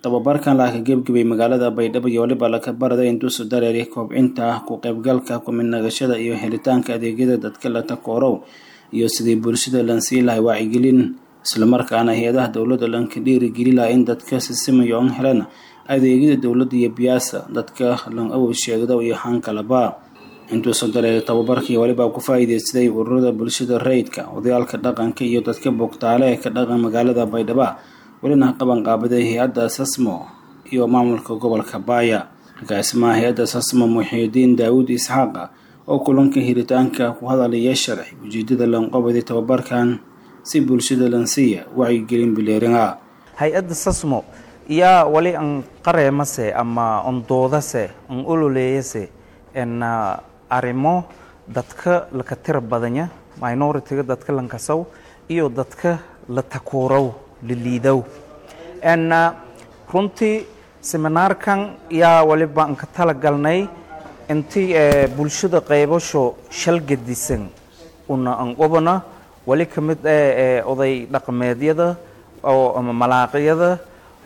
tababarkan laaka gebgebay magaalada baydhabo iyo waliba laka baraday intuusu dareeri kobcinta ku qaybgalka kumidnagashada iyo helitaanka adeegyada dadka la takoorow iyo sidii bulshada lan sii lahay wacyigelin islamarkaana hay-adaha dowladda lanka dhiirigeli laha in dadka sisimayo on helan adeegyada dowladda iyo biyaasa dadka lan awow sheegdo iyo hankalaba intuusan dareeri tababarkii waliba ku faa'iideysaday ururada bulshada rayidka odayaalka dhaqanka iyo dadka bogtaale ee ka dhaqan magaalada baydhaba welina qaban qaabaday hay-adda sasmo iyo maamulka gobolka baaya agaasimaha hay-adda sasmo muxiidiin daawud isxaaqa oo kulanka hiritaanka ku hadalaya sharci ujeedada lanqobaday tababarkan si bulshada lansiiya wacyigelin bileeringa hay-adda sasmo yaa wali an qareemase ama on doodase on ololeeyase en arrimo dadka laka tira badanya minoritiga dadka lankasow iyo dadka la takuurow la liidow en runtii seminaarkan yaa waliba an ka tala galnay intii bulshada qaybasho shal gedisan una an qobana wali ka mid ah oday dhaqameedyada oo ama malaaqyada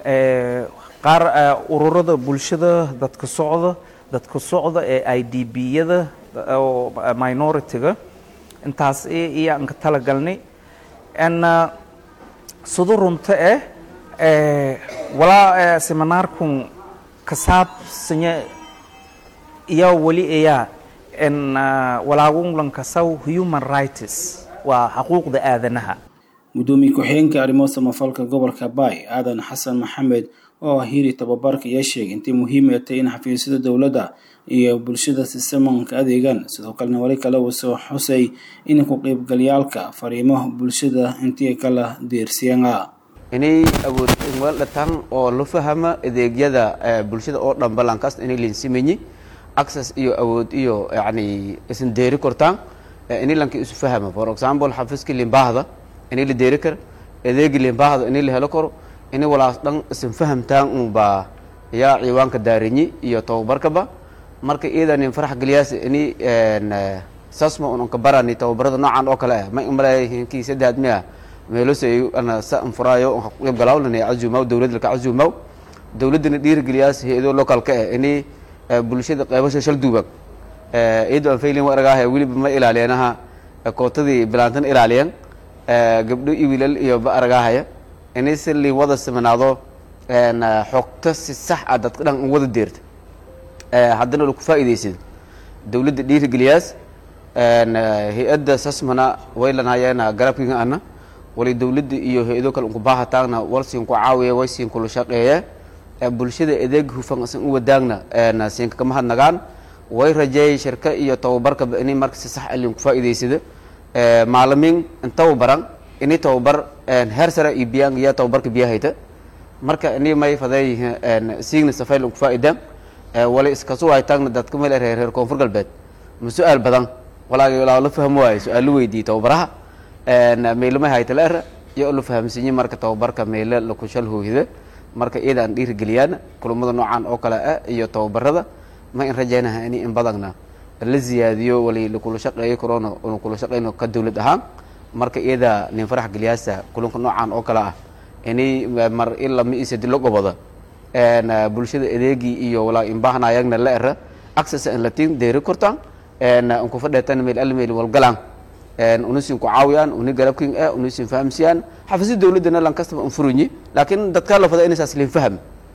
qaar ururada bulshada dadka socda dadka socda ee i d b-yada oo minority-ga intaas iyo aan ka tala galnay n sida runta eh walaa seminaarkun kasaabsanya iyaa weli ayaa n walaagunlankasaw human rights waa xuquuqda aadanaha gudoomiye ku-xigeenka arrimo samafalka gobolka baay aadan xasan maxamed oo hiri tababarka ayaa sheegay intay muhiim ay tahay in xafiisyada dowladda iyo bulshada sisamanka adeegaan sidoo kalena wali kale uu soo xusay in ku qaybgalyaalka fariimo bulshada intii kala deersiyanga inay awood dhatan oo la fahama adeegyada bulshada oo dhan balankaas inay linsimanyi access iyo awood iyo yani isan deeri kortaan inay lanka isu fahama for example xafiiska limbaahda inay la deeri karo adeegi limbaahda inay la helo karo inay walaas dhan isan fahamtaan unbaa yaa ciwaanka daarinyi iyo tababarkaba marka iidanin farax geliyaas ini sasma un ka barani tababarada noocan oo kale ah ma imaleeyihinkii saddex miya meelosay ana sa anfuraayo un qayb galaaw lana cazuumaw dowladda laka cazuumaw dowladdana dhiirigeliyaas hay-ado localka ah ini bulshada qaybasha shal duubag iyadoo aan faylin aragaaha weliba ma ilaaliyanaha kootadii bilaantan ilaaliyan gabdho iyo wiilal iyo ba aragaahaya inay si li wada siminaado xogta si sax ah dadka dhan in wada deerta haddana laku faa'iidaysid dowladda dhiirigeliyaas hay-adda sasmana waylanhayeena garabkiga ana wali dowladda iyo hay-ado kale unku baahataagna walsiin ku caawiya way siin kula shaqeeye bulshada adeeg hufan isan u wadaagna siinka kama hadnagaan way rajeeyay shirka iyo tababarkaba inay marka si sax alin ku faa'iidaysada maalimiin intaba baran ini tababar heer sare iyo biyaan iyo tababarka biyahayta marka ini may faday siigna safayl ku faa'iidaan wala iskasu haytaagna dadka meel reer reer koonfur galbeed ma su-aal badan walaagi walaa la fahmo waayo su-aal la weydiiyey tababaraha meylama hayta la era iyo la fahamsiinye marka tababarka meyle laku shal hooyda marka iyada aan dhiirigeliyaan kulamada noocan oo kale ah iyo tababarada ma in rajaynaha ini in badagna la ziyaadiyo wali lakula shaqeeyo corona una kula shaqeyno ka dowlad ahaan marka iyada nin farax geliyaasa kulanka noocan oo kale ah ini mar ilama isadi la goboda bulshada adeegii iyo walaa inbahanayagna la era access in latin deeri kortaan unku fadheetan meel almeel walgalaan unusin ku caawiyaan uni garabkin ah unusin fahamsiyaan xafiisyada dowladdana lan kastaba un furunyi laakiin dadkaa la fada inaysaas lin faham